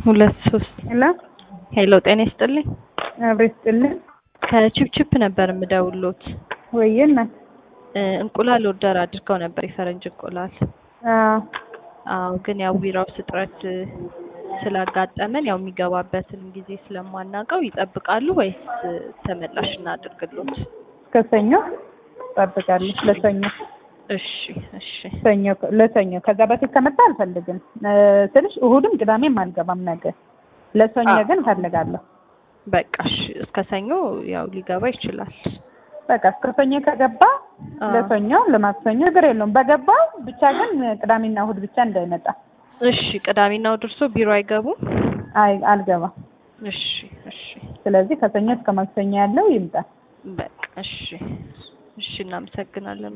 ሁለት ሶስት ሄሎ ሄሎ፣ ጤና ይስጥልኝ። አብሬ ስጥልን ከቺፕቺፕ ነበር የምደውሎት። ወይዬ እናት እ እንቁላል ኦርደር አድርገው ነበር የፈረንጅ እንቁላል። አዎ አዎ፣ ግን ያው ዊራውስ እጥረት እ ስላጋጠመን ያው የሚገባበትን ጊዜ ስለማናውቀው ይጠብቃሉ ወይስ እ ተመላሽ እናድርግሎት? እስከ ሰኞ እጠብቃለሁ። ለሰኞ እሺ እሺ ሰኞ ለሰኞ ከዛ በፊት ከመጣ አልፈልግም እ ስልሽ እሁድም ቅዳሜም አልገባም ነገ። ለሰኞ አዎ። ግን እፈልጋለሁ። በቃ እሺ፣ እስከ ሰኞ ያው ሊገባ ይችላል። በቃ እስከ ሰኞ ከገባ አዎ። ለሰኞ ለማክሰኞ ችግር የለውም። በገባ ብቻ ግን ቅዳሜና እሁድ ብቻ እንዳይመጣ። እሺ፣ ቅዳሜና እሑድ እርሶ ቢሮ አይገቡም? አይ አልገባም። እሺ እሺ ስለዚህ ከሰኞ እስከ ማክሰኞ ያለው ይምጣ። በቃ እሺ እሺ፣ እናመሰግናለን።